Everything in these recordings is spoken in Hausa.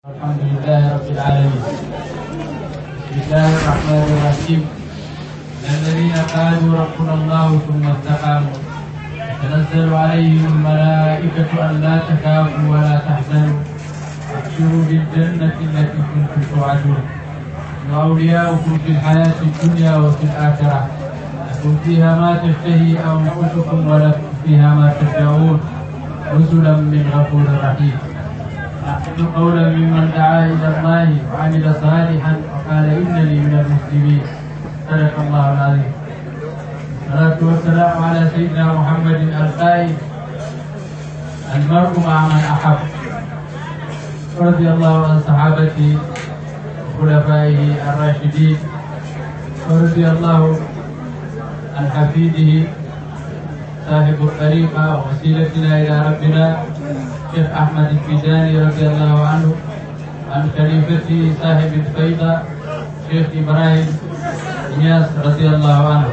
الحمد لله رب العالمين بسم الله الرحمن الرحيم الذين قالوا ربنا الله ثم استقاموا تنزل عليهم الملائكة أن لا تخافوا ولا تحزنوا وابشروا بالجنة التي كنتم توعدون وأولياؤكم في الحياة الدنيا وفي الآخرة لكم فيها ما تشتهي أنفسكم ولكم فيها ما تدعون نزلا من غفور رحيم أحسن قولا ممن دعا إلى الله وعمل صالحا وقال إنني من المسلمين صدق الله العظيم الصلاة والسلام على سيدنا محمد القائد المرء مع من أحب رضي الله عن صحابته وخلفائه الراشدين ورضي الله عن حفيده صاحب الطريقة ووسيلتنا إلى ربنا الشيخ أحمد الفيداني رضي الله عنه عن خليفته صاحب الفيضة شيخ إبراهيم إياس رضي الله عنه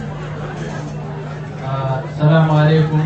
آه السلام عليكم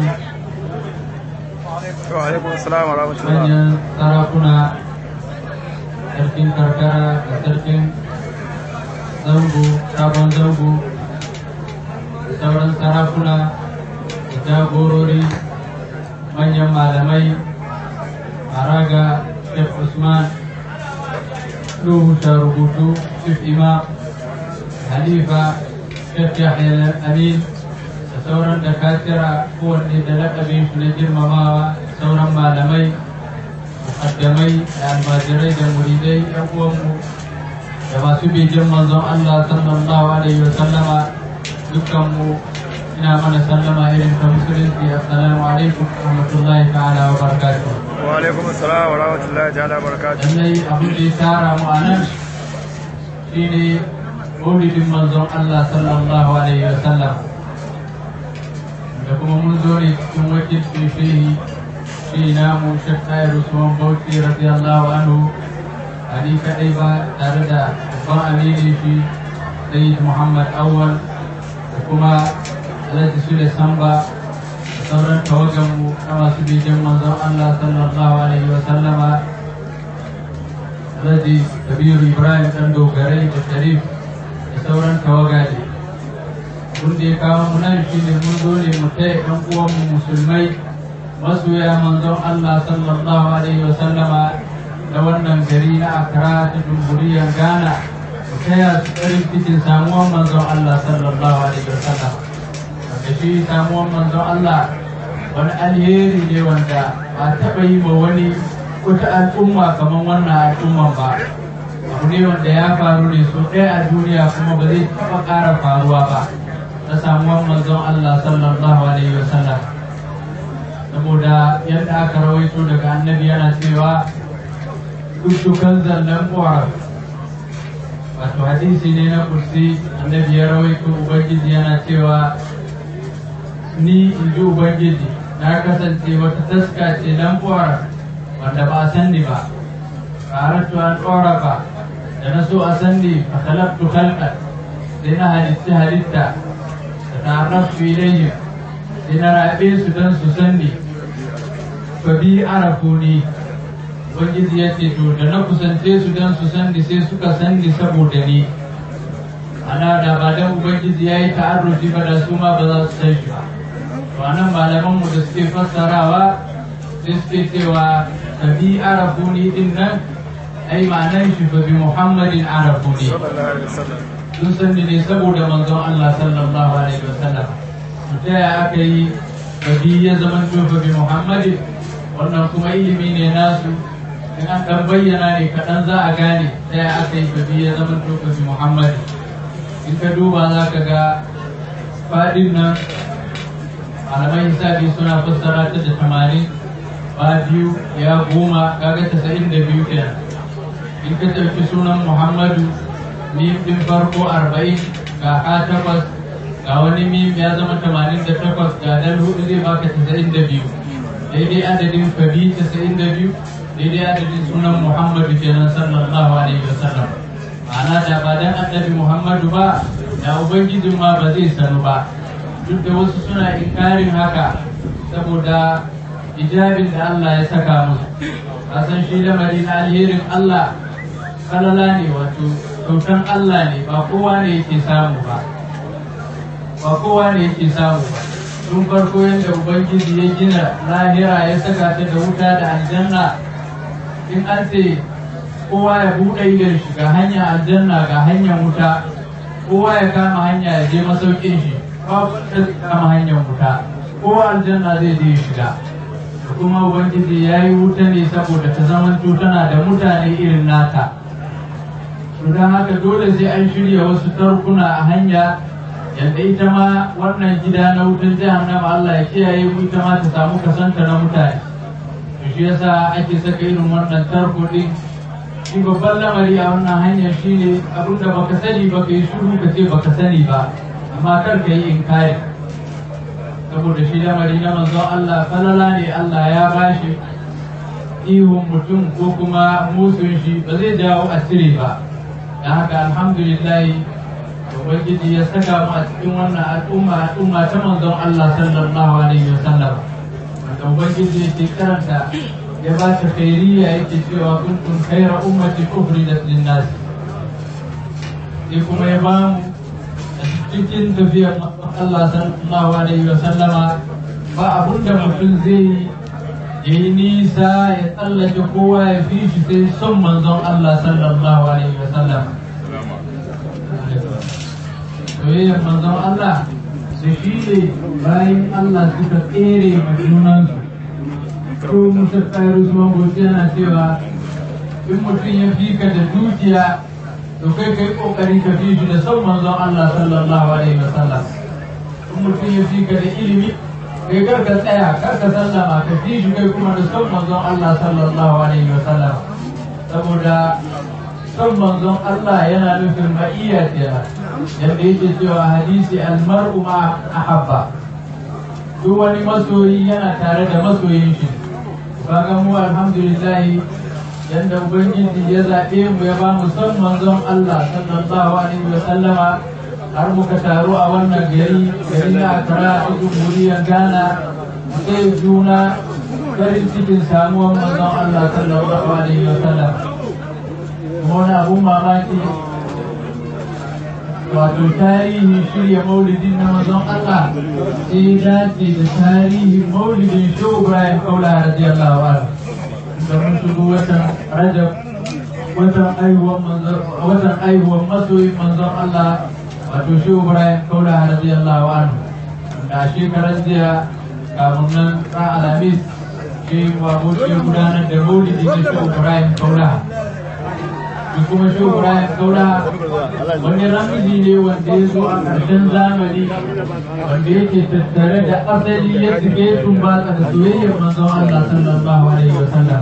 وعليكم السلام ورحمة الله manyan sarakuna sarkin karkara da sarkin zango sabon zango da sauran sarakuna da jagorori manyan malamai maraga Sheikh Usman Nuhu rubutu Sheikh Imam Halifa Sheikh Yahya Amin da sauran da katira kowanne da lakabin su na girmamawa sauran malamai mukaddamai da almajirai da muridai yan uwanmu da masu bijin manzon Allah sallallahu alaihi wa sallama dukkanmu ina mana sallama irin ta musulunci assalamu alaikum wa rahmatullahi ta'ala wa barakatuh وعليكم السلام ورحمة الله تعالى وبركاته lallai abin da ya tara mu a nan shine maulidin manzon Allah sallallahu alaihi wa sallam da kuma mun zo ne cikin wakilcin shehi shi namu shek tayar usman bauchi radiyallahu anhu a ni kaɗai ba tare da babban amini shi sayyid muhammad awwal da kuma alhaji sule samba da sauran tawaganmu na masu bijin manzon allah sallallahu alaihi wa sallama alhaji kabiru ibrahim ɗan dogarai da sharif da sauran tawaga ne mun da ya kawo mu nan shi ne mun zo ne mu taya ɗan uwanmu musulmai masoya manzon Allah sallallahu alaihi wa sallama na wannan gari na Accra ta Dumburiyar Ghana mu taya su farin cikin samuwar manzon Allah sallallahu alaihi wa sallam wanda shi samuwar manzon Allah wani alheri ne wanda ba taɓa yi ma wani wata al'umma kamar wannan al'umman ba abu ne wanda ya faru ne so ɗaya a duniya kuma ba zai taɓa ƙara faruwa ba na samuwar manzon Allah sallallahu alaihi wa sallam saboda yadda aka rawaito daga annabi yana cewa dukkan zallan ƙwarar wato hadisi ne na kursi annabi ya rawaito ubangiji yana cewa ni in ji ubangiji na kasance wata taska ce nan ƙwarar wanda ba a san ni ba ƙaratu an ƙwara ba da na so a san ni a talabtu halƙar sai na halitta halitta da ta'arraftu ilayhim sai na raɓe su don su san ni fa bi arafu ni ubangiji ya ce to da na kusance su don su san ni sai suka san ni saboda ni ana da ba dan ubangiji ya yi ta'arrufi ba da su ma ba za su san shi ba to anan malaman mu da suke fassarawa sai suke cewa fa bi arafu ni din nan ai ma'anan shi fa bi muhammadin arafu ni صلى الله عليه وسلم sun san ni ne saboda manzon Allah sallallahu alaihi wasallam ta ya aka yi babi ya zama tofa bi Muhammadin wannan kuma ilimi ne nasu in an dan bayyana ne kaɗan za a gane ta ya aka yi babi ya zama tofa bi Muhammadin in ka duba za ka ga faɗin nan malamai hisabi suna fassara ta da tamanin ba biyu ya goma kaga tasa'in da biyu kenan in ka ɗauki sunan Muhammadu mim din farko arba'in ga a takwas ga wani mim ya zama tamanin da takwas ga dal hudu zai baka tasa'in da biyu daidai adadin fabi tasa'in da biyu daidai adadin sunan muhammadu kenan sallallahu alaihi wa sallam ma'ana da ba dan annabi muhammadu ba da ubangijin ma ba zai sanu ba duk da wasu suna inkarin haka saboda ijabin da Allah ya saka musu a san shi lamari na alherin Allah kalala ne wato kyautan Allah ne ba kowa ne yake samu ba ba kowa ne yake samu ba tun farko yadda ubangiji ya gina lahira ya saka ta da wuta da aljanna in an ce kowa ya buɗe idon shi ga hanyar aljanna ga hanyar wuta kowa ya kama hanya ya je masaukin shi babu ta kama hanyar wuta kowa aljanna zai je shiga da kuma ubangiji ya yi wuta ne saboda ta zama tana da mutane irin nata to don haka dole sai an shirya wasu tarkuna a hanya yadda ita ma wannan gida na wutan jahannama Allah ya kiyaye mu ita ma ta samu kasanta na mutane to shi yasa ake saka irin wannan tarko din shi babban lamari a wannan hanyar shine abinda baka sani ba ka yi shiru ka ce baka sani ba amma kar ka yi inkari saboda shi lamari na manzon Allah falala ne Allah ya bashi ihun mutum ko kuma musun shi ba zai jawo asiri ba da haka alhamdulillah ubangiji ya saka mu a cikin wannan al'umma al'umma ta manzon Allah sallallahu alaihi wasallam wanda ubangiji yake karanta ya ba ta khairiyya yake cewa kuntum khayra ummati ukhrijat lin-nas sai kuma ya ba mu a cikin tafiyar Allah sallallahu alaihi wasallama ba abun da mutum zai yi ya yi nisa ya tsallake kowa ya fi shi sai son manzon Allah sallallahu alaihi wasallam soyayyar manzon Allah da shi ne bayan Allah suka tsere ma junansu ko musa tsayar zuwa gobe yana cewa in mutum ya fi ka da dukiya to kai kai kokari ka fi shi da son manzon Allah sallallahu alaihi wasallam in mutum ya fi ka da ilimi kai kar ka tsaya kar ka sallama ka fi shi kai kuma da son manzon Allah sallallahu alaihi wasallam saboda son manzon Allah yana nufin ma'iyya kenan yadda yake cewa hadisi almar'u ma ahabba duk wani masoyi yana tare da masoyin shi kaga mu alhamdulillah yadda ubangiji ya zaɓe mu ya ba mu son manzon Allah sallallahu alaihi wa sallama har muka taru a wannan gari gari na Accra a jamhuriyar Ghana sai juna farin cikin samuwar manzon Allah sallallahu alaihi wa sallam kuma wani abun mamaki wato tarihin shirya maulidin na mazan Allah sai dace da tarihin maulidin shehu Ibrahim Kaula radiyallahu anhu da mun shigo watan Rajab watan aihuwan manzon watan aihuwan masoyin manzon Allah wato shehu Ibrahim Kaula radiyallahu anhu da shekaran jiya kamun nan ran Alhamis shi wa gudanar da maulidin shehu Ibrahim Kaula da kuma shi Ibrahim Kaura wani ramiji ne wanda ya zo a ƙarshen zamani wanda yake tattare da asali ya tsike tumbatsa da soyayyar manzon Allah sallallahu alaihi wa sallam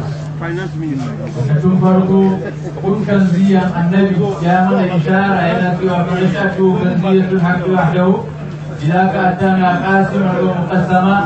da tun farko kun kan ziyan annabi ya mana ishara yana cewa bari sha to kan ziyatul haqqi wahdahu ila ka atana qasiman wa muqassama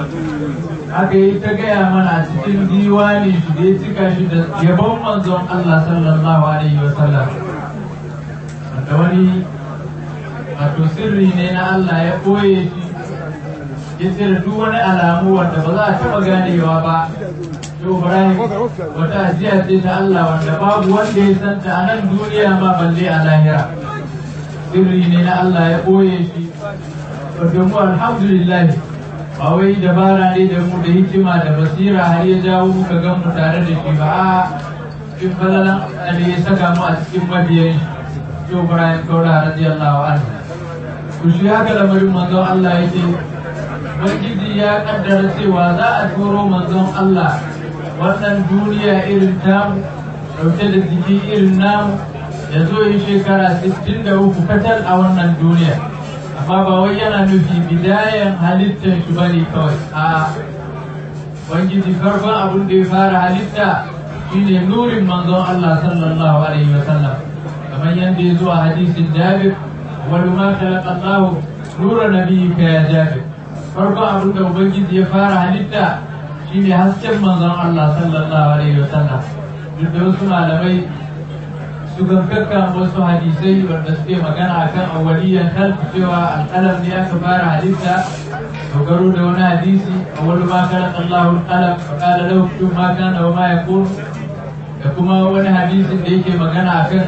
aka yi ta gaya mana a cikin diwani shi da ya cika shi da yabon manzon Allah sallallahu alaihi wa sallam wanda wani wato sirri ne na Allah ya ɓoye shi ya cire duk wani alamu wanda ba za a taɓa ganewa ba Yau Ibrahim wata ajiya ce ta Allah wanda babu wanda ya santa a nan duniya ma balle a lahira sirri ne na Allah ya ɓoye shi wanda mu alhamdulillah ba wai dabara ne da mu da hikima da basira har ya jawo muka gan mu tare da shi ba a cikin falalan da ya saka mu a cikin mabiyan shi yau Ibrahim Kaura radiyallahu anhu ku shi haka lamarin manzon Allah yake Ubangiji ya kaddara cewa za a turo manzon Allah wannan duniya irin tamu dauke da jiki irin namu ya zo yi shekara 63 katal a wannan duniya amma ba wai yana nufi bidayen halittar shi bane kawai a Ubangiji farkon abin da ya fara halitta shine nurin manzon Allah sallallahu alaihi wa sallam kamar yadda ya zo a hadisin Jabir wal ma khalaqa Allah nura nabiyyika ya Jabir farkon abin da Ubangiji ya fara halitta shine hasken manzon Allah sallallahu alaihi wa sallam duk da wasu malamai suka kakka wasu hadisai wanda suke magana akan awwaliyan kalfi cewa alƙalam ne aka fara halitta dogaro da wani hadisi a wani ma kana Allahu qalam fa qala lahu kun ma kana wa ma yakun da kuma wani hadisin da yake magana akan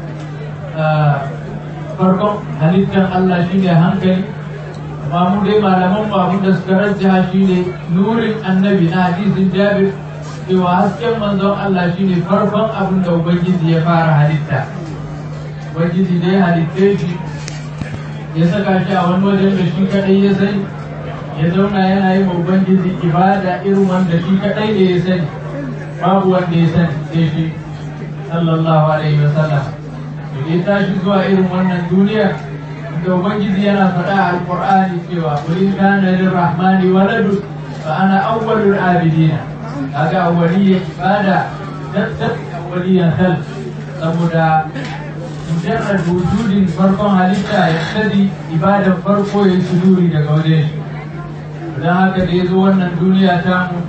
farkon halittar Allah shine hankali amma mu dai malaman mu abin da suka rajjaha shine nurin annabi na hadisin Jabir cewa hasken manzon Allah shine farkon abin da Ubangiji ya fara halitta Ubangiji dai halitte shi ya saka shi a wani wajen da shi kadai ya sani ya zauna yana yi wa Ubangiji ibada irin wanda shi kadai ne ya sani babu wanda ya sani sai shi sallallahu alaihi wasallam to ya tashi zuwa irin wannan duniya da Ubangiji yana faɗa a Alƙur'ani cewa qul in kana lirrahmani waladun fa ana awwalul abidina kaga awwaliyya ibada tattab awwaliyyan hal saboda mujarrad wujudin farkon halitta ya tadi ibadan farko ya suduri daga wajen shi don haka da ya zo wannan duniya ta mu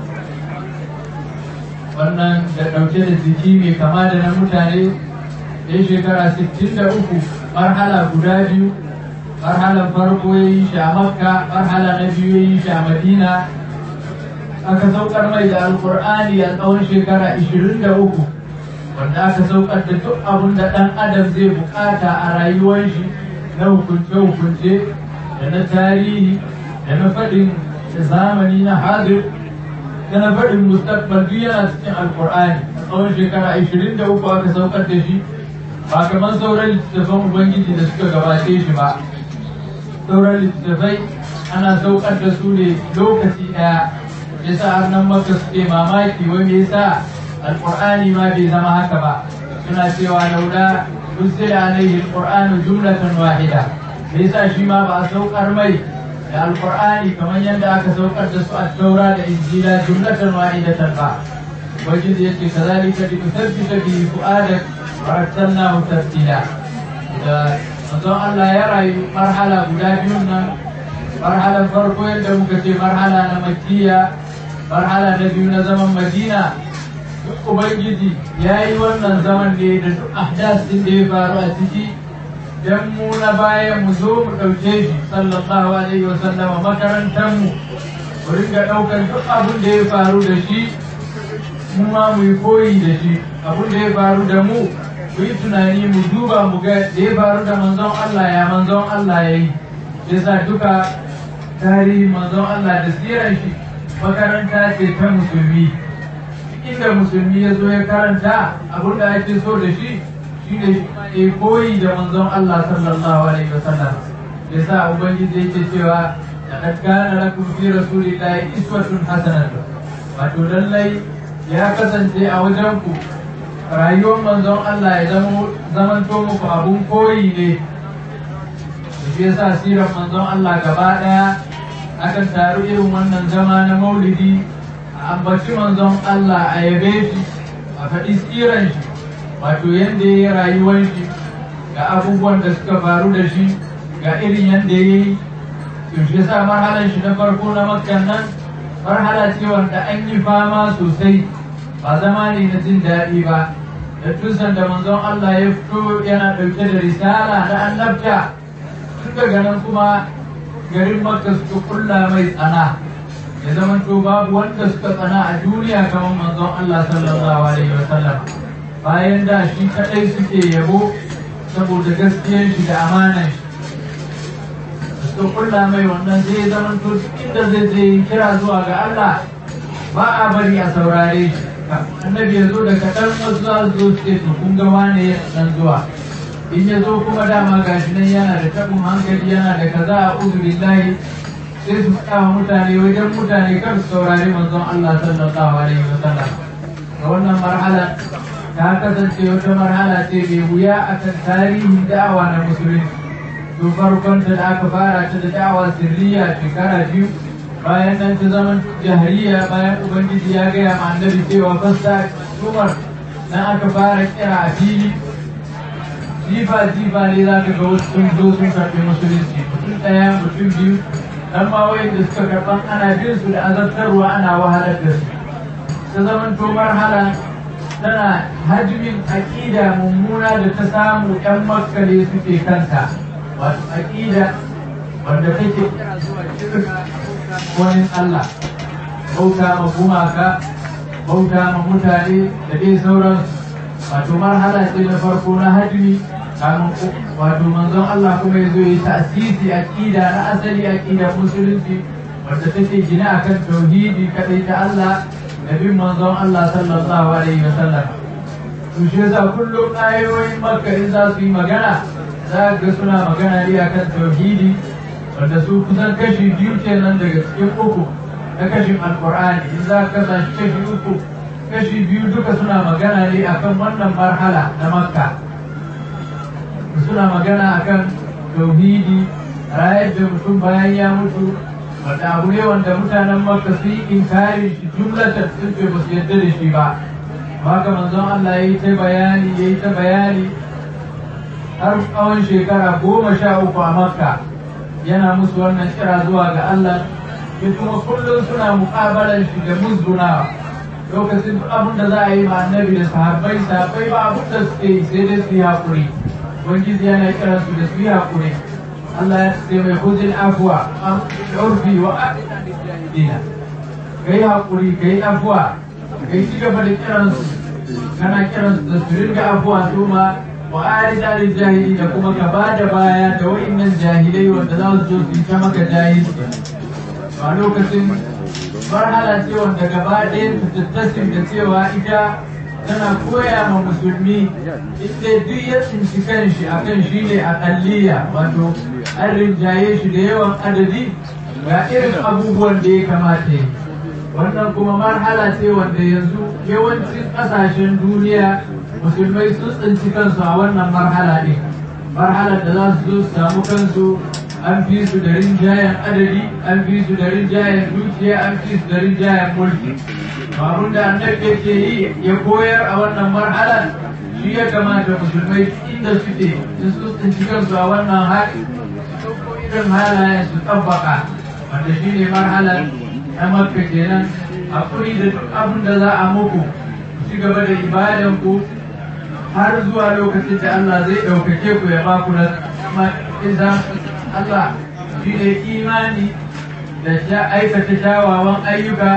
wannan da ɗauke da jiki mai kama da na mutane ya shekara 63 marhala guda biyu marhalar farko ya yi shi a makka marhala na biyu ya yi shi a madina aka saukar mai da alkur'ani a tsawon shekara 23 wanda aka saukar da duk abin da ɗan adam zai bukata a rayuwar shi na hukunce-hukunce da na tarihi da na faɗin zamani na hadir da na faɗin mustaqbal duk yana cikin alkur'ani a tsawon shekara 23 aka saukar da shi ba kamar sauran littattafan ubangiji da suka gabace shi ba sauran littattafai ana saukar da su ne lokaci ɗaya yasa har nan maka suke mamaki wai me yasa alqur'ani ma bai zama haka ba suna cewa laula nuzila alaihi alqur'anu jumlatan wahida me yasa shi ma ba a saukar mai da alqur'ani kamar yadda aka saukar da su a taura da injila jumlatan wahidatan ba wajen da yake kazalika li tuthabbita bi fu'adak wa arsalnahu tartila da manzon Allah ya rayu marhala guda biyun nan marhalar farko yadda muka ce marhala na makkiya marhala na biyu na zaman madina duk ubangiji ya yi wannan zaman ne da duk ahdas din da ya faru a ciki dan mu na baya mu zo mu ɗauke shi sallallahu alaihi wa sallama makarantar mu mu ringa ɗaukar duk abin da ya faru da shi mu ma mu yi koyi da shi abin da ya faru da mu mu yi tunani mu duba mu ga da ya faru da manzon Allah ya manzon Allah ya yi yasa duka tarihi manzon Allah da siran shi makaranta ce ta musulmi inda musulmi ya zo ya karanta abin da ake so da shi shi ne ya koyi da manzon Allah sallallahu alaihi wasallam yasa ubangiji yake cewa laqad kana lakum fi rasulillahi iswatun hasanatun wato lallai ya kasance a wajen ku rayuwar manzon Allah ya zama zamanto muku abun koyi ne shi yasa sirar manzon Allah gaba daya akan taru irin wannan zama na maulidi a ambaci manzon Allah a yabe shi a faɗi siran shi wato yadda ya yi rayuwar shi ga abubuwan da suka faru da shi ga irin yadda ya yi to shi yasa marhalar shi na farko na makkan nan marhala ce wanda an yi fama sosai ba zama ne na jin daɗi ba da tusan da manzon Allah ya fito yana ɗauke da risala na annabta tun daga nan kuma garin makka suka kulla mai tsana ya zama to babu wanda suka tsana a duniya kamar manzon Allah sallallahu alaihi wasallam bayan da shi kadai suke yabo saboda gaskiyar shi da amanan shi suka kulla mai wannan zai zama to inda zai je kira zuwa ga Allah ba a bari a saurare shi annabi ya zo da kaɗan wasu za su zo su ce to kun ga wane nan zuwa in ya zo kuma dama gashi nan yana da tabin hankali yana da kaza a uzubillahi sai su faɗa wa mutane wajen mutane kar su saurari manzon Allah sallallahu alaihi wa sallam ga wannan marhala ta kasance wata marhala ce mai wuya a kan tarihin da'awa na musulunci to farkon ta da aka fara ta da da'awa sirriya shekara biyu bayan nan ta zaman jahiliya bayan ubangiji ya gaya ma annabi cewa fasta umar nan aka fara kira a fili jifa jifa ne za ka ga wasu sun zo sun karɓi musulunci mutum ɗaya mutum biyu dan ma da suka karɓan ana bin su da azabtarwa ana wahalar da su ta zaman to marhala tana hajmin aƙida mummuna da ta samu ƴan makkale suke kanta wato aƙida wanda take kira zuwa shirka wani Allah bauta ma gumaka bauta ma mutane da dai sauransu wato marhala ce na farko na hajji kamun wato manzon Allah kuma ya zo yi tasisi aqida na asali aqida musulunci wadda take gina akan tauhidi kadai ta Allah da bin manzon Allah sallallahu alaihi wasallam to shi yasa kullum ayoyin makka in za su yi magana za ga suna magana ne akan tauhidi wanda su kusan kashi biyu kenan daga cikin uku na kashin alkur'ani in za ka kasa kashi uku kashi biyu duka suna magana ne akan wannan marhala na makka suna magana akan tauhidi rayar da mutum bayan ya mutu wanda abu ne wanda mutanen makka su yi inkari shi jumlatan sun ce ba su yadda da shi ba haka manzon Allah ya yi ta bayani ya yi ta bayani har tsawon shekara goma sha uku a makka yana musu wannan kira zuwa ga Allah ya kuma kullum suna muƙabalar shi da musgunawa lokacin abin da za a yi ma annabi da sahabbai sahabbai ba abin da suke yi sai dai su yi haƙuri ubangiji yana kiran su da su yi haƙuri Allah ya ce mai hujin afuwa an urfi wa aqidina kai haƙuri kai afuwa kai ci gaba da kiran su kana kiran su da su ringa afuwa su ma wa arida lil jahili da kuma ka ba da baya da wa'annan jahilai wanda za su zo su yi ta maka jahilci a lokacin marhala ce wanda gaba ɗaya su tattasin da cewa ita tana koya ma musulmi inda duk ya tsinci kanshi a kan shi ne a ƙalliya wato an rinjaye shi da yawan adadi ga irin abubuwan da ya kamata yi wannan kuma marhala ce wanda yanzu yawancin ƙasashen duniya musulmai sun tsinci kansu a wannan marhala ne marhalar da za su zo su samu kansu an fi su da rinjayen adadi an fi su da rinjayen dukiya an fi su da rinjayen mulki babun da annabi yake yi ya koyar a wannan marhalar shi ya kamata musulmai inda suke in su tsinci kansu a wannan hali su ko irin halayen su tabbaka wanda shi ne marhalar na makka kenan hakuri da duk abin da za a muku ku ci gaba da ibadan ku har zuwa lokacin da Allah zai ɗaukake ku ya ba ku na Allah shi ne imani da aikata kyawawan ayyuka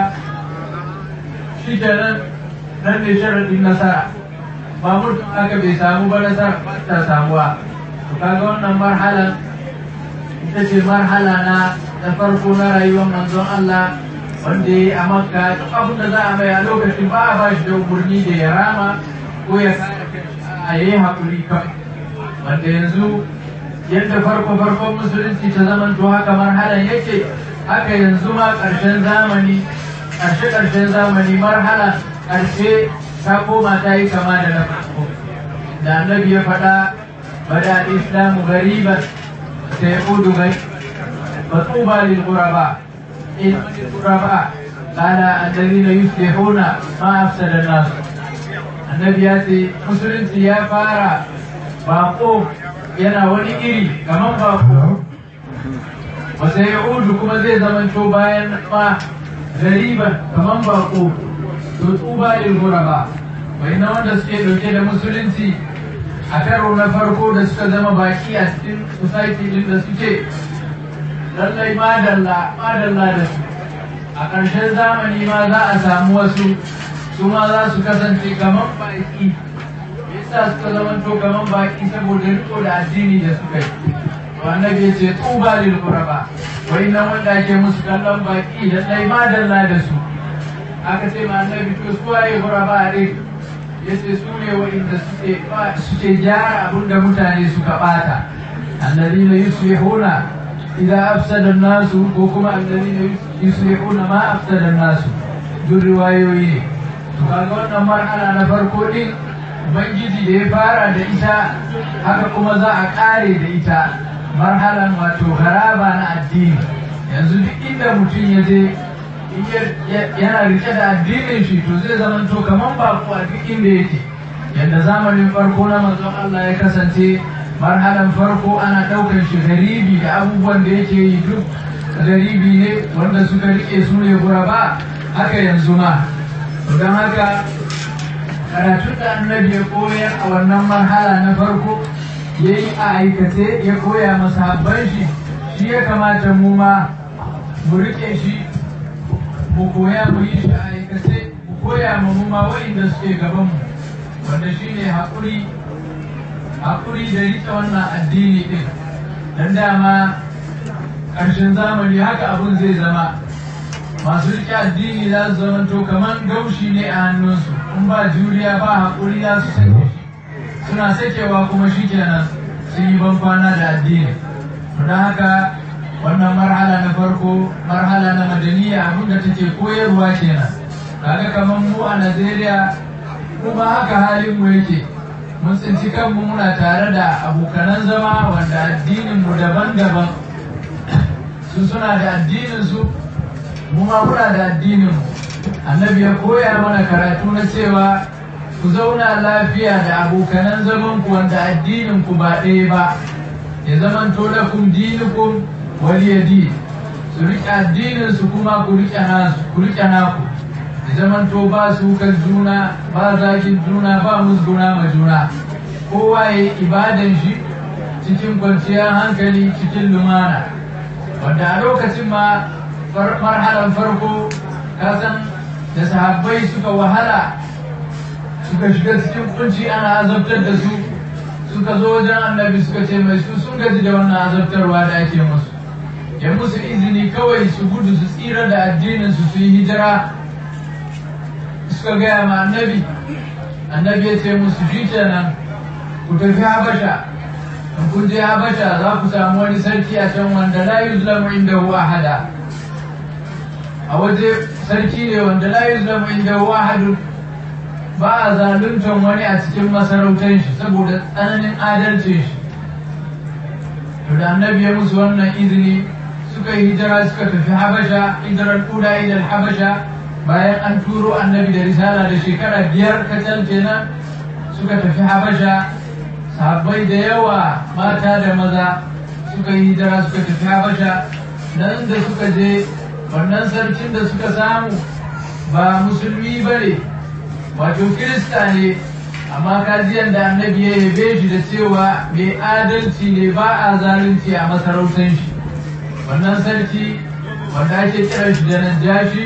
shi nan nan ne sharaɗin nasara ba mutum aka bai samu ba nasara ba ta samuwa to kaga wannan marhala ita ce marhala na da farko na rayuwar manzon Allah wanda ya yi a makka duk abin da za a mai a lokacin ba a ba shi da umarni da ya rama ko ya kare a yi haƙuri kan wanda yanzu yadda farko farkon musulunci ta zaman to haka marhalan yake haka yanzu ma ƙarshen zamani ƙarshe ƙarshen zamani marhala ƙarshe ta koma ta yi kama da na farko da annabi ya faɗa bada islamu gariban sai udu gai matuba lil ghuraba in ghuraba qala alladhina yuslihuna ma afsada an-nas annabi ya ce musulunci ya fara bako yana wani iri kamar bako wasa ya udu kuma zai zamanto bayan ma gariban kamar bako to tuba lil ghuraba wai na wanda suke dauke da musulunci a karo na farko da suka zama baki a cikin society din da suke lallai madalla madalla da su a ƙarshen zamani ma za a samu wasu su ma za su kasance kamar baki yasa suka zama to kamar baki saboda riko da addini da suka yi annabi ya ce tuba lil quraba wai nan wanda ake musu kallon baki da dai madalla da su aka ce ma annabi to su waye quraba a dai yace su ne wa'inda suke suke gyara abin da mutane suka bata alladhina yuslihuna idza afsada an-nasu ko kuma alladhina yuslihuna ma afsada an-nasu duk riwayoyi ne to kaga wannan marhala na farko din ubangiji da ya fara da ita haka kuma za a kare da ita marhalan wato garaba na addini yanzu duk inda mutum ya je yana rike da addinin shi to zai zama to kaman bako a duk inda yake yadda zamanin farko na manzon Allah ya kasance marhalan farko ana ɗaukar shi garibi da abubuwan da yake yi duk garibi ne wanda suka rike su ne guraba haka yanzu ma don haka karatun da annabi ya koyar a wannan marhala na farko ya yi a aikace ya koya masahabban shi shi ya kamata mu ma mu riƙe shi mu koya mu yi shi a aikace mu koya ma mu ma wa'inda suke gaban mu wanda shine haƙuri haƙuri da riƙe wannan addini ɗin dan dama ƙarshen zamani haka abun zai zama masu riƙe addini za su zama to kamar gaushi ne a hannunsu in ba juriya ba haƙuri za su sake shi suna sakewa kuma shi kenan sun yi ban kwana da addini don haka wannan marhala na farko marhala na madaniya abin da take koyarwa kenan kaga kamar mu a najeriya kuma haka halin mu yake mun tsinci kanmu muna tare da abokanan zama wanda addinin mu daban-daban su suna da addinin su mu ma muna da addinin mu annabi ya koya mana karatu na cewa ku zauna lafiya da abokanan zaman ku wanda addinin ku ba ɗaya ba ya zaman to da kun dinukum waliyadi su riƙe addinin su kuma ku riƙe nasu ku riƙe naku ya zaman to ba su kan juna ba zagin juna ba musguna ma juna kowa ya yi ibadan shi cikin kwanciyar hankali cikin lumana wanda a lokacin ma marhalan farko kasan da sahabbai suka wahala suka shiga cikin kunci ana azabtar da su suka zo wajen annabi suka ce mai su sun gaji da wannan azabtarwa da ake musu ya musu izini kawai su gudu su tsira da addinin su su yi hijira suka gaya ma annabi annabi ya ce musu shi kenan ku tafi habasha in kun je habasha za ku samu wani sarki a can wanda la yuzlamu indahu ahada a waje sarki ne wanda la yuzlamu indahu ahadun ba a zaluntar wani a cikin masarautar shi saboda tsananin adalcin shi to da annabi ya musu wannan izini suka yi hijira suka tafi habasha hijirar kuda ilal habasha bayan an turo annabi da risala da shekara biyar kacal kenan suka tafi habasha sahabbai da yawa mata da maza suka yi hijira suka tafi habasha nan da suka je wannan sarkin da suka samu ba musulmi ba ne wato kirista ne amma kajiyan da annabi ya yabe shi da cewa mai adalci ne ba a zalunci a masarautar shi wannan sarki wanda ake kiran shi da najashi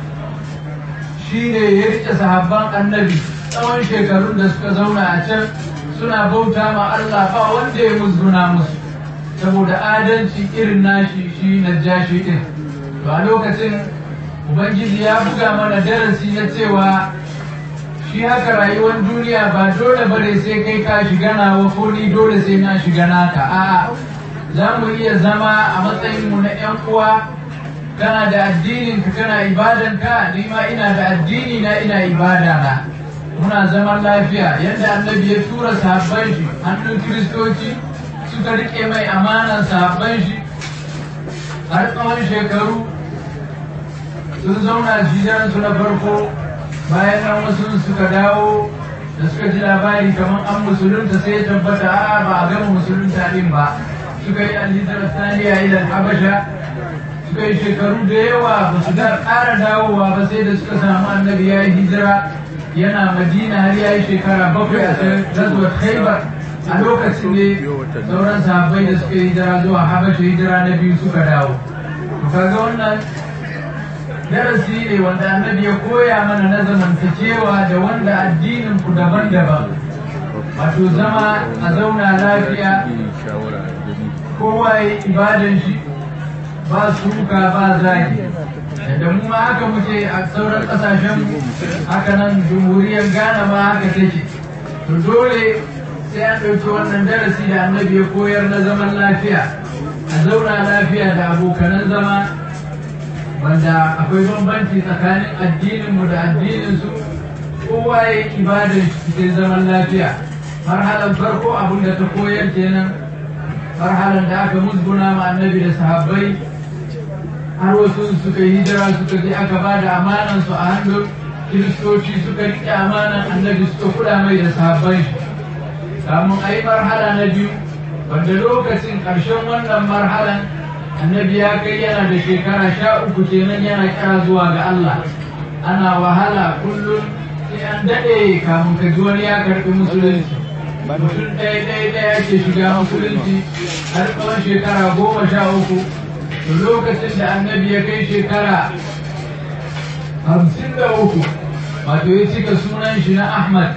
shi ne ya rike sahabban annabi tsawon shekarun da suka zauna a can suna bauta ma Allah ba wanda ya musguna musu saboda adalci irin nashi shi najashi din to a lokacin ubangiji ya buga mana darasi na cewa shi haka rayuwar duniya ba dole bare sai kai ka shiga nawa ko ni dole sai na shiga naka a'a za mu iya zama a matsayin mu na yan uwa kana da addinin ka kana ibadan ka ni ma ina da addini na ina ibada na muna zaman lafiya yadda annabi ya tura sahabban shi hannun kiristoci suka rike mai amanan sahabban shi har tsawon shekaru sun zauna jijansu na farko bayan nan wasu suka dawo da suka ji labari kamar an musulunta sai ya tabbata a ba a gama musulunta din ba suka yi alhijar saniya ilan habasha suka yi shekaru da yawa ba su da ƙara dawowa ba sai da suka samu annabi ya yi hijira yana madina har ya yi shekara bakwai a gazuwar khaibar a lokacin ne sauran sahabbai da suka yi hijira zuwa habasha hijira na biyu suka dawo to kaga wannan darasi ne wanda annabi ya koya mana na zamantakewa da wanda addinin ku daban-daban wato zama a zauna lafiya kowa ya ibadan shi ba suka ba zagi da mu ma haka muke a sauran kasashen haka nan jamhuriyar ghana ma haka take to dole sai an ɗauki wannan darasi da annabi ya koyar na zaman lafiya a zauna lafiya da abokanan zama wanda akwai bambanci tsakanin addininmu da addininsu kowa ya yi ibadar cikin zaman lafiya marhalan farko abin da ta koyar kenan marhalan da aka musguna ma annabi da sahabbai har wasu suka yi hijira suka je aka ba da amanansu a hannun kiristoci suka riƙe amanan annabi suka kula mai da sahabbai kamun a yi marhala na biyu wanda lokacin ƙarshen wannan marhalan annabi ya kai yana da shekara sha uku kenan yana kira zuwa ga Allah ana wahala kullum sai an daɗe kamun ka ji wani ya karɓi musulunci mutum ɗaya ɗaya ɗaya ke shiga musulunci har tsawon shekara goma sha uku to lokacin da annabi ya kai shekara hamsin da uku wato ya cika sunan shi na ahmad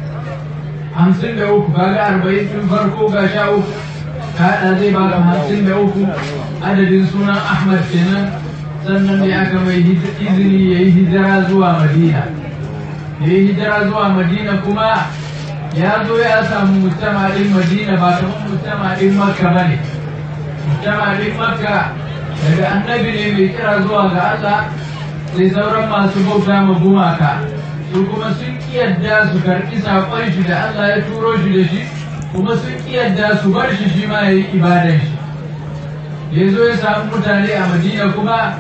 hamsin da uku kaga arba'in tun farko ga sha uku kaɗa zai baka hamsin da uku adadin sunan ahmad kenan sannan da aka mai izini ya yi hijira zuwa madina ya yi hijira zuwa madina kuma ya zo ya samu mujtama ɗin madina ba kamar mujtama ɗin makka ba ne mujtama ɗin makka daga annabi ne mai kira zuwa ga allah sai sauran masu bauta ma gumaka su kuma sun yadda su karɓi saƙon shi da allah ya turo shi da shi kuma sun yadda su bar shi shi ma ya yi ibadan shi ya zo ya samu mutane a madina kuma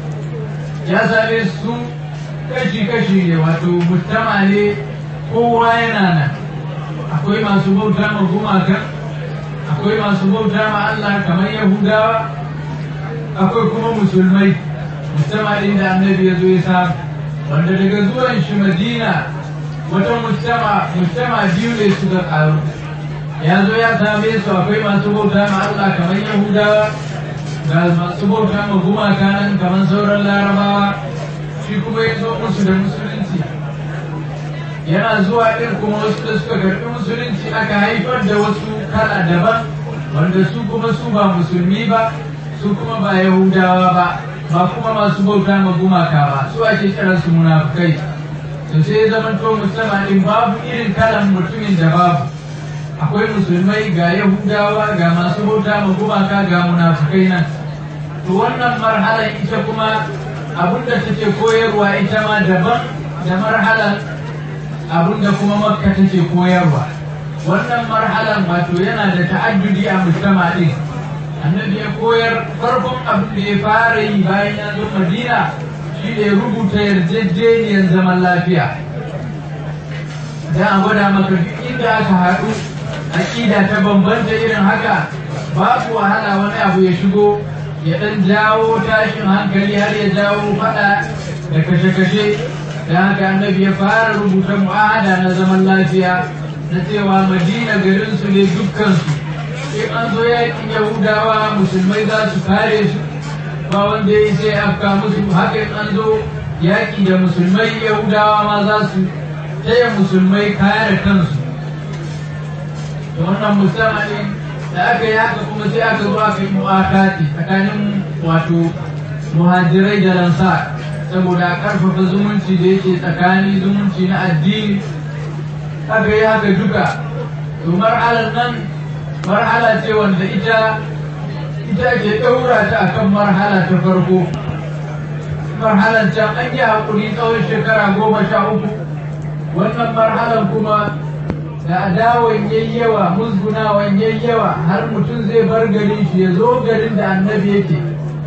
ya same su kashi-kashi ne wato mutama ne kowa yana nan akwai masu bauta ma gumaka akwai masu bauta ma Allah kamar yahudawa akwai kuma musulmai mutama ɗin da annabi ya zo ya samu wanda daga zuwan shi madina wata mutama mutama biyu ne suka ƙaru ya zo ya same su akwai masu bauta ma Allah kamar yahudawa ga masu bauta ma gumaka nan kamar sauran larabawa shi kuma ya zo musu da musulunci yana zuwa ɗin kuma wasu da suka karɓi musulunci aka haifar da wasu kala daban wanda su kuma su ba musulmi ba su kuma ba yahudawa ba ba kuma masu bauta ma gumaka ba su ake kira su munafukai to sai zaman to musamman ɗin babu irin kalan mutumin da babu akwai musulmai ga yahudawa ga masu bauta ma gumaka ga munafukai nan to wannan marhalar ita kuma abinda take koyarwa ita ma daban da marhalar abinda kuma makka take koyarwa wannan marhalar wato yana da ta'addudi a mujtama din annabi ya koyar farkon abin da ya fara yi bayan ya zo madina shi ne rubuta yarjejeniyar zaman lafiya dan a gwada maka duk inda aka haɗu aƙida ta bambanta irin haka babu wahala wani abu ya shigo ya ɗan jawo tashin hankali har ya jawo faɗa da kashe-kashe da haka annabi ya fara rubuta mu'ahada na zaman lafiya na cewa madina garinsu ne dukkansu in an zo yakin yahudawa musulmai za su kare su ba wanda ya sai afka musu haka in an zo yaki da musulmai yahudawa ma za su taya musulmai kare kansu da wannan musamman da aka yi haka kuma sai aka zo aka yi mu'akati tsakanin wato muhajirai da lansar saboda a karfafa zumunci da yake tsakani zumunci na addini aka yi haka duka to mar'alar nan marhala ce wanda ita ita ke ɗaura ta akan marhala ta farko marhalar can an yi haƙuri tsawon shekara goma sha uku wannan marhalar kuma da adawan yayyawa musgunawan yayyawa har mutum zai bar garin shi ya zo garin da annabi yake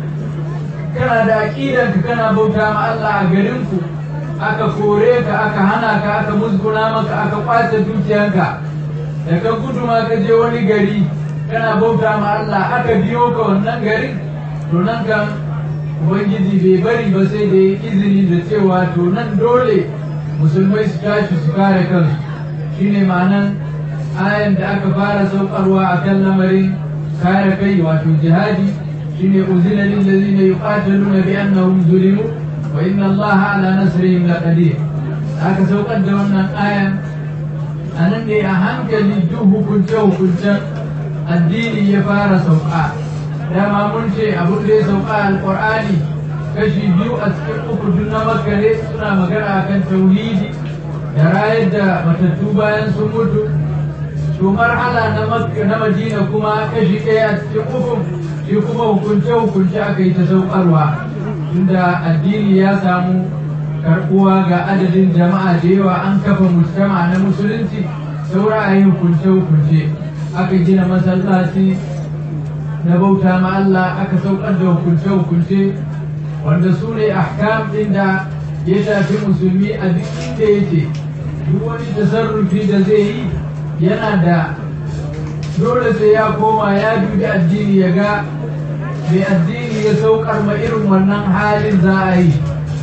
kana da aƙidanka kana bauta ma Allah a garinku aka kore ka aka hana ka aka musguna maka aka kwace dukiyanka da ka gudu ma ka je wani gari kana bauta ma Allah aka biyo ka wannan garin to nan kan ubangiji bai bari ba sai da ya izini da cewa to nan dole musulmai su tashi su kare kansu shine ma'anan ayan da aka fara saukarwa a kan lamarin kare kai wato jihadi shine uzina lil ladina yuqataluna bi annahum zulimu wa inna allaha ala nasrihim laqadir aka saukar da wannan ayan anan ne a hankali duk hukunce hukuncen addini ya fara sauka dama mun ce abin da ya sauka alqur'ani kashi biyu a cikin uku duk na makka ne suna magana akan tauhidi da rayar da matattu bayan sun mutu to marhala na makka na madina kuma kashi ɗaya a cikin uku shi kuma hukunce hukunce aka yi ta saukarwa tunda addini ya samu karɓuwa ga adadin jama'a da yawa an kafa mujtama na musulunci saura a yi hukunce hukunce aka gina masallaci na bauta ma Allah aka saukar da hukunce hukunce wanda su ne ahkam ɗin da ya shafi musulmi a duk inda yake duk wani tasarrufi da zai yi yana da dole sai ya koma ya dubi addini ya ga mai addini ya saukar ma irin wannan halin za a yi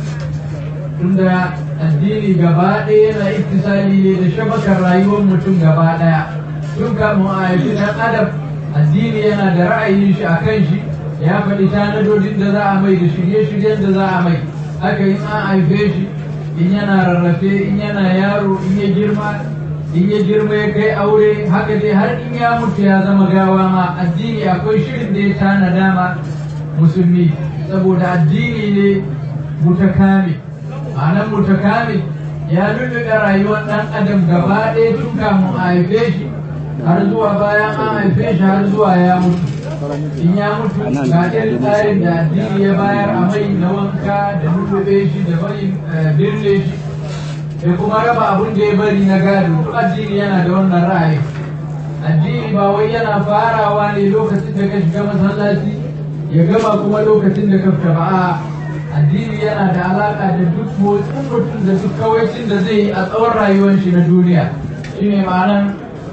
tunda addini gaba ɗaya yana ittisali ne da shabakar rayuwar mutum gaba ɗaya tun kamun a haifi ɗan adam addini yana da ra'ayin shi a kan shi ya faɗi tanadodin da za a mai da shirye-shiryen da za a mai haka in an haife shi in yana rarrafe in yana yaro in ya girma in ya girma ya kai aure haka dai har in ya mutu ya zama gawa ma addini akwai shirin da ya tanada ma musulmi saboda addini ne mutakami ma'anar mutakami ya lulluɓe rayuwar ɗan adam gaba ɗaya tun kamun a haife shi har zuwa bayan an haife shi har zuwa ya mutu in ya mutu ga irin tsarin da addini ya bayar a mai na wanka da lulluɓe shi da bari birne shi da kuma raba abin da ya bari na gado duk addini yana da wannan ra'ayi addini ba wai yana farawa ne lokacin da ka shiga masallaci ya gama kuma lokacin da ka fita ba a addini yana da alaka da duk motsin mutum da duk kawaicin da zai yi a tsawon rayuwar shi na duniya shine ma'anan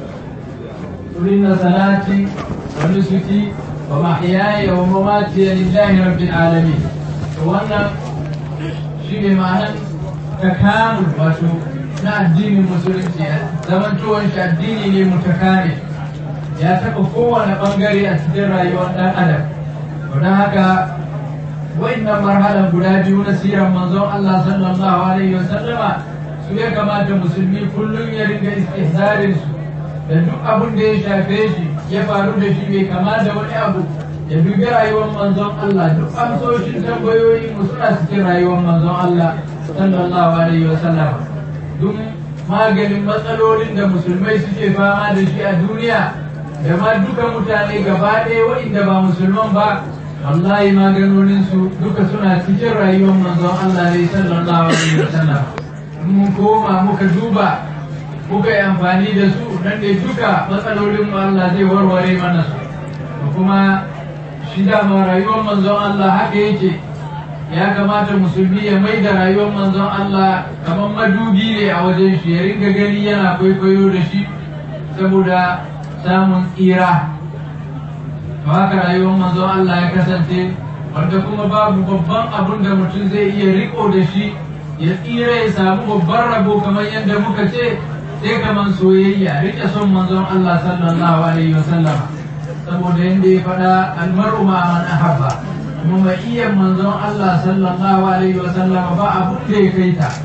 inna salati wa nusuki wa mahyaya wa mamati lillahi rabbil alamin to wannan shine ma'anan takamul wato na addinin musulunci zaman tuwon shi addini ne mutakami ya taɓa kowane ɓangare a cikin rayuwar ɗan adam don haka wa'annan marhalan guda biyu na siran manzon Allah sallallahu alaihi wa sallama su ya kamata musulmi kullum ya ringa istihzarin su da duk abin da ya shafe shi ya faru da shi bai kama da wani abu ya dubi rayuwar manzon Allah duk amsoshin tambayoyi mu suna cikin rayuwar manzon Allah sallallahu alaihi wa sallama duk maganin matsalolin da musulmai suke fama da shi a duniya da ma duka mutane gaba ɗaya waɗanda ba musulman ba wallahi maganoninsu duka suna cikin rayuwar manzon Allah ne sallallahu alaihi wasallam mun koma muka duba muka yi amfani da su nan da duka matsalolin mu Allah zai warware mana su kuma shi dama rayuwar manzon Allah haka yake ya kamata musulmi ya mai da rayuwar manzon Allah kamar madubi ne a wajen shi ya ringa gani yana kwaikwayo da shi saboda samun tsira to haka rayuwar manzon Allah ya kasance wanda kuma babu babban abun da mutum zai iya riko da shi ya tsira ya samu babban rabo kamar yadda muka ce sai kamar soyayya rike son manzon Allah sallallahu alaihi wasallam saboda yadda ya faɗa almaru ma man ahabba kuma mai iya manzon Allah sallallahu alaihi wasallam ba abun da ya kai ta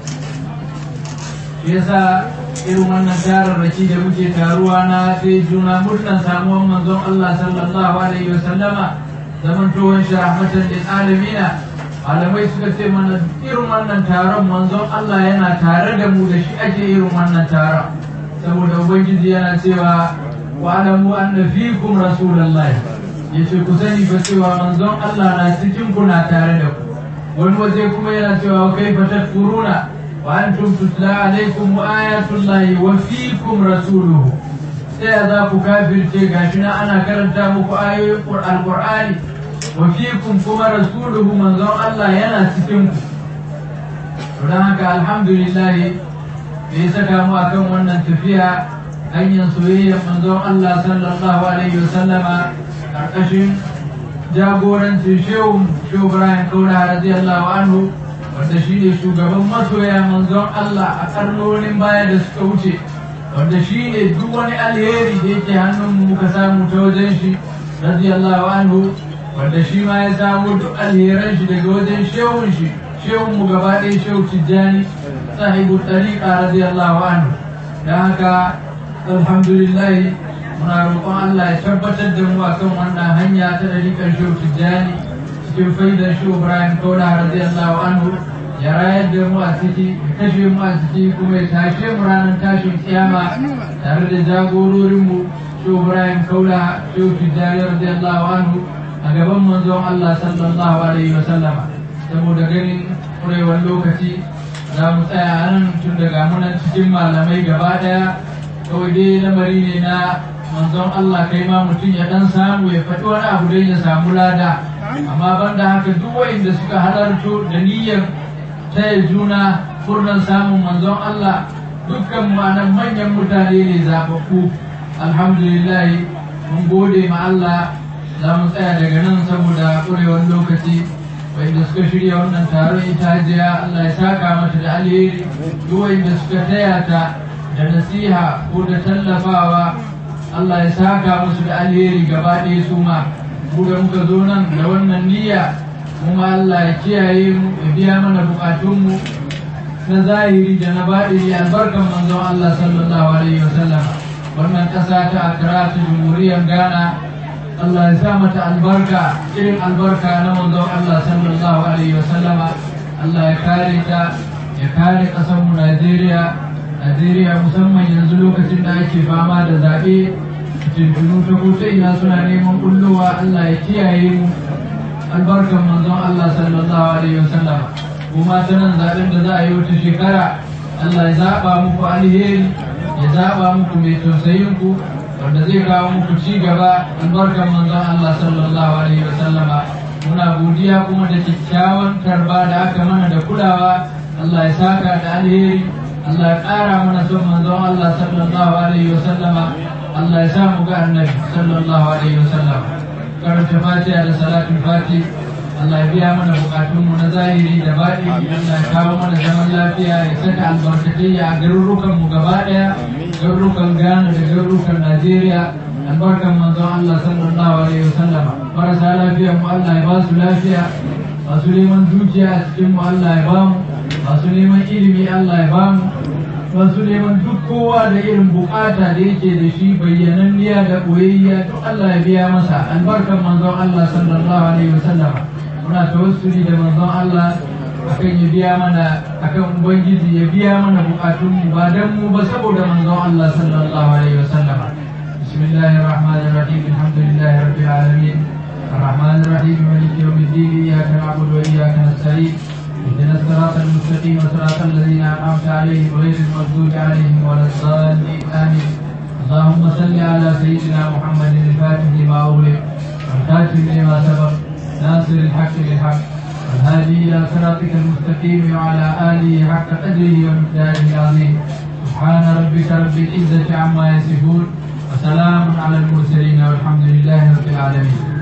shi yasa irin wannan tararraki da muke taruwa na sai juna murnan samuwan manzon Allah sallallahu alaihi wa sallama zaman tuwon shi rahmatan lil alamina malamai suka ce mana irin wannan taron manzon Allah yana tare da mu da shi ake irin wannan taron saboda ubangiji yana cewa wa alamu anna fikum rasulullahi yace ku sani fa cewa manzon Allah na cikin ku na tare da ku wani waje kuma yana cewa kaifa tadkuruna وأنتم تتلى عليكم آيات الله وفيكم رسوله sai za ku kafirce gashi na ana karanta muku ayoyin alqur'ani wa fikum kuma rasuluhu manzon Allah yana cikin ku don haka alhamdulillah da ya saka mu akan wannan tafiya hanyar soyayyar manzon Allah sallallahu alaihi wasallama karkashin jagorancin shehu shehu Ibrahim Kaura radiyallahu anhu wanda shi ne shugaban masoya manzon Allah a karnonin baya da suka wuce wanda shi ne duk wani alheri da yake hannun muka samu ta wajen shi radiyallahu anhu wanda shi ma ya samu duk alheran shi daga wajen shehun shi shehun mu gaba ɗaya shehu tijjani sahibu tariqa radiyallahu anhu da haka alhamdulillah muna roƙon Allah ya tabbatar da mu akan wannan hanya ta ɗariƙar shehu tijjani cikin faidar shi Ibrahim Kaula radiyallahu anhu ya rayar da mu a ciki ya kashe mu a ciki kuma ya tashe mu ranar tashin kiyama tare da jagororin mu shi Ibrahim Kaula shi Tijjani radiyallahu anhu a gaban manzon Allah sallallahu alaihi wa sallama saboda ganin kurewar lokaci za mu tsaya nan tun daga munan cikin malamai gaba daya kawai dai lamari ne na manzon Allah kai ma mutum ya dan samu ya faɗi wani abu don ya samu lada amma banda haka duk wa'inda suka halarto da niyyar taya juna furnan samun manzon Allah dukkan ma'anan manyan mutane ne zaɓaɓɓu alhamdulillah mun gode ma Allah za mu tsaya daga nan saboda ƙurewar lokaci wa'inda suka shirya wannan taron ita hajiya Allah ya saka mata da alheri duk wa'inda suka taya ta da nasiha ko da tallafawa Allah ya saka musu da alheri gaba ɗaya su ma mu da muka zo nan da wannan niyya kuma Allah ya kiyaye mu ya biya mana bukatunmu na zahiri da na baɗini albarkan manzon Allah sallallahu alaihi wasallam wannan ƙasa ta Accra ta Jamhuriyar Ghana Allah ya sa mata albarka irin albarka na manzon Allah sallallahu alaihi wasallam Allah ya kare ta ya kare ƙasarmu Najeriya Najeriya musamman yanzu lokacin da ake fama da zaɓe tuntunu ta kuta ina suna neman kullowa Allah ya kiyaye mu albarkan manzon Allah sallallahu alaihi wasallam kuma ta nan zaɓen da za a yi wata shekara Allah ya zaɓa muku alheri ya zaɓa muku mai tausayin ku wanda zai kawo muku ci gaba albarkan manzon Allah sallallahu alaihi wasallam muna godiya kuma da kyakkyawan tarba da aka mana da kulawa Allah ya saka da alheri Allah ya ƙara mana son manzon Allah sallallahu alaihi wasallama Allah ya sa mu ga annabi sallallahu alaihi wasallam karanta fatiha da salatul fati Allah ya biya mana bukatun mu na zahiri da baɗi Allah ya kawo mana zaman lafiya ya saka albarkatai a garurukan mu gaba ɗaya garurukan Ghana da garurukan Najeriya albarkan manzon Allah sallallahu alaihi wasallam marasa lafiya mu Allah ya ba su lafiya masu neman dukiya a cikin mu Allah ya ba mu masu neman ilimi Allah ya ba mu masu neman duk kowa da irin bukata da yake da shi bayyananniya da koyayya duk Allah ya biya masa albarkan manzon Allah sallallahu alaihi wasallam muna tawassuli da manzon Allah akan ya biya mana akan ubangiji ya biya mana bukatun mu ba dan mu ba saboda manzon Allah sallallahu alaihi wasallam bismillahir rahmanir rahim alhamdulillahi rabbil alamin الرحمن الرحيم مالك يوم الدين اياك نعبد واياك نستعين اهدنا الصراط المستقيم صراط الذين انعمت عليهم غير المغضوب عليهم ولا الضالين امين اللهم صل على سيدنا محمد الفاتح لما اغلق والخاتم لما سبق ناصر الحق بالحق والهادي الى صراطك المستقيم وعلى اله حق قدره ومقداره العظيم سبحان ربك رب العزه عما يصفون وسلام على المرسلين والحمد لله رب العالمين